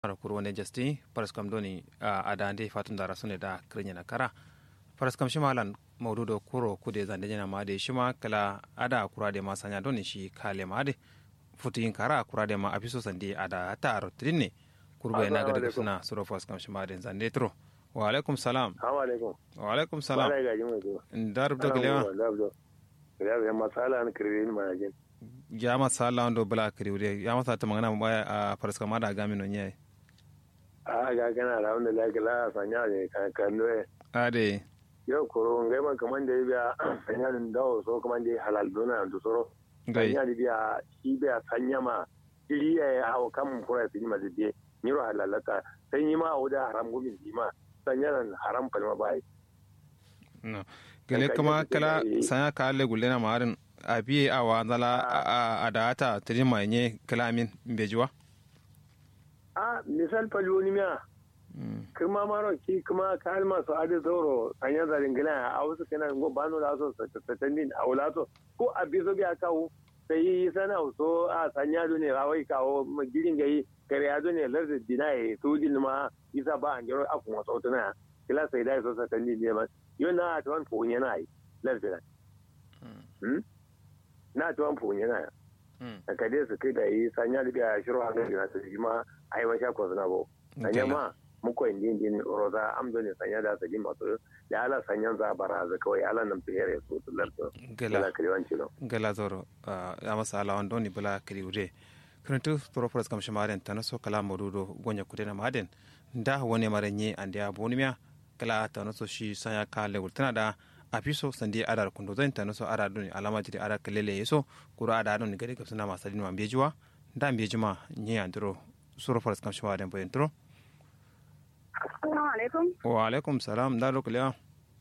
mara kuro wani jasti paraskam doni a dande fatun da rasune da krinya na kara paraskam shimalan maudu do kuro kude zande jana ma de shima kala ada kura de ma sanya doni shi kale ma de futin kara kura de ma abiso sande ada ta rotrin ne kurba yana ga daga suna suro paraskam shima de zande tro wa alaikum salam wa alaikum wa alaikum salam Bala gaji mai zuwa. ndar do gelewa Ya ya masala an kirwe ni manajin. ya ma sala ndo bala kriwde ya ma sa ta magana ma a paraskam ma da gami no nyai A ga kana da wanda la kala sanya ne kan kan ne. ade Yau koro ngai man kaman da biya sanya din dawo so kaman da halal dona da soro. gai Sanya da biya shi biya sanya ma iri ya hawo kan kura su ma zide. Ni ro halalaka sai ni ma wuda haram gumin di ma sanya nan haram kalma bai. no gele Ka- kuma ka- kala ka- sanya ka alle gulle na marin a biye a wa zala a data tiri ma nye kala min bejuwa A misal faloni miya kirma maro ki kuma kalma su adi zoro sanya zarin gina a wasu kana go bano da so satandin a wula so ko a bizo biya kawo sai yi sana so a sanya do ne rawai kawo girin gai kare ya do ne lardi dinaye su din ma isa ba an jaro afun wasu tuna kila sai dai so satandin ne ma yo na a tuwan fun yana yi lardi na Hmm? na tuwan fun yana a kade su kai da yi sanya da biya shiro hankali na su ma a yi masha kwazina bo sanya ma muko indi indi roza amdo ne sanya da sagi masu da ala sanyan za bara za kawai ala nan fiye su su lardo gela ala kaliwan cilo gela zoro ya masa ala wando ni bala kiri ude kuntu propos kam shimaren tana so kala modudo gonya kudena maden nda wone mare nye ande a bonimia kala tana so shi sanya ka lewul tana da apiso sandi adar kundo zan tana so ada duni alama jiri ada kelele yeso kura ada duni gade kapsuna masadin ma bejuwa nda bejuma nye andro suro propos kam shimaren boyen tro Assalamu alaikum. wa alaikum salam da lokaliya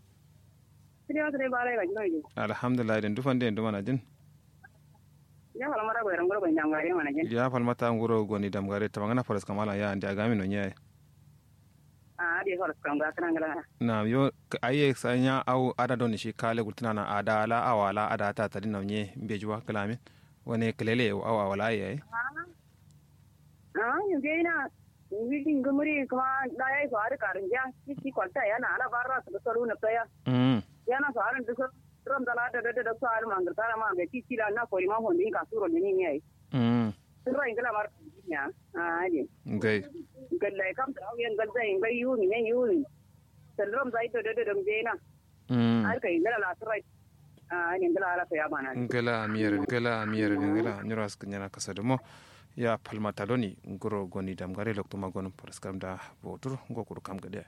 Sini wasu ne ba rai ga jinoji. alhamdulillah den dufan den dumana jin Ya fara mara gwaran gwarban jangare mana jin. ya falmata nguro goni damgare tamangana faras kamala ya ande agami no nyaye A ade fara kan ga kana ngala. na yo aye sanya au ada don shi kale gultuna na ada ala awala ada ta tadi na nye bejuwa kalamin wani kelele au awala yayi Ah, yin dai na widin gumuri kuma da yayi fara karin ja kiki kwalta yana ala barra su saru na tsaya. mm Yana fara duk ram da da da da su al mangar tara ma ga kiki da na kori ma hondi ka suro ne ni yayi. mm Sun rai ngala mar ya. Ah, ade. gai Galla kam ta auyen galda in gai yuni ne yuni. Sallam zai to da da dam je na. mm Har kai ngala la sura. Ah, ne ngala ala ya bana. ngala miyere ngala miyere ngala nyoro ask nyana kasado mo ya palmata doni ngoro goni damgare lokto magon paraskam da botur ngokuru kam gade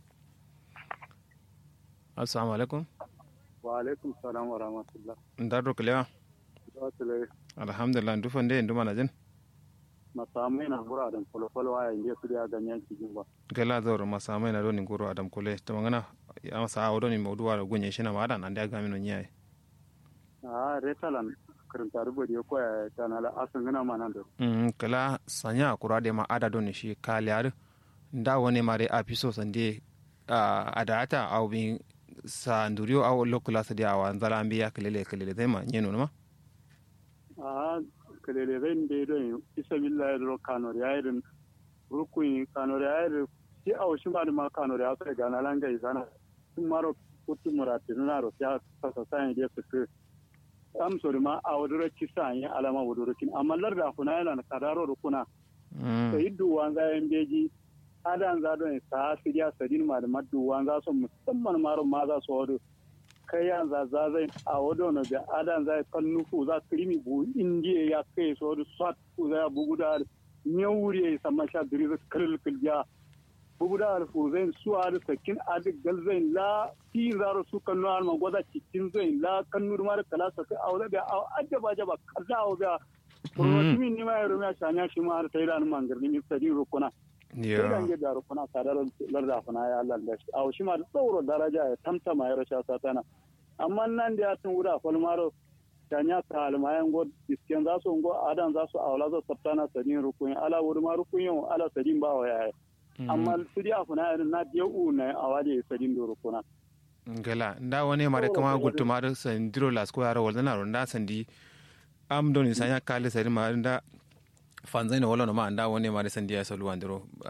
assalamu alaikum wa alaikum salam wa rahmatullah ndaro kelewa wasile alhamdulillah ndufan de ndumana jin masamai na gura da falfalo a yanzu su da ganyen cikin ba gala zoro masamai na doni ngoro adam kole tamangana ya masa awo doni mawduwa da gunye shi na madan ande agami no nyaye a retalan karanta rubuta ya koya ta na la asan gana ma nan da mm kala sanya kura de ma ada doni shi kalyar nda woni mare apiso sande a adata aw bi sa ndurio aw lokula sa dia wa nzala ambiya kelele kelele tema nyeno ma a kalele zai da don isa billahi da kano da yayin rukun kano da yayin shi a wasu ba da ma kano da ya sai gana langa izana sun maro kutu murati na ro ya sasa sai da su am so ma a wadura kisa yin alama wadura kin amma larda kuna yana na kadaro rukuna mm sai duwan za yan beji adan za don sa sidiya sadin ma da maduwan za su musamman maro ma za su wado kai yan za za zai a wado na da adan za kan nufu za krimi bu indiya ya kai so da swat ku za bugu da nyawuri ya sama sha diri za kalil kilja bugu da fu zai su a da sakin adik gal zai la fi zaro su kan nuwa ma gwaza cikin zai la kan nur ma da kala sa kai a wada da ajaba jaba kaza a wada Kurotimi ni ma yaro ma shanya shi ma har ta yi da mangar ni ta din rukuna. Sai ya dan da rukuna sadar larda fana ya Allah da shi. A shi ma da tsoro daraja ya tamtama ya rasha satana. Amma nan da ya tun guda falmaro shanya ta almayan god isken za su ngo adan za su awla za sabtana sadin rukun ala wuri ma rukun yau ala sadin ba wa yaya. Amma su dia fana ya na dia u na awade sadin do rukuna. ngala nda woni mare kama gutuma da sandiro las ko yaro wala na ronda sandi am doni sanya kale sari ma nda fanzai na wala no ma anda woni mare sandiya salu andiro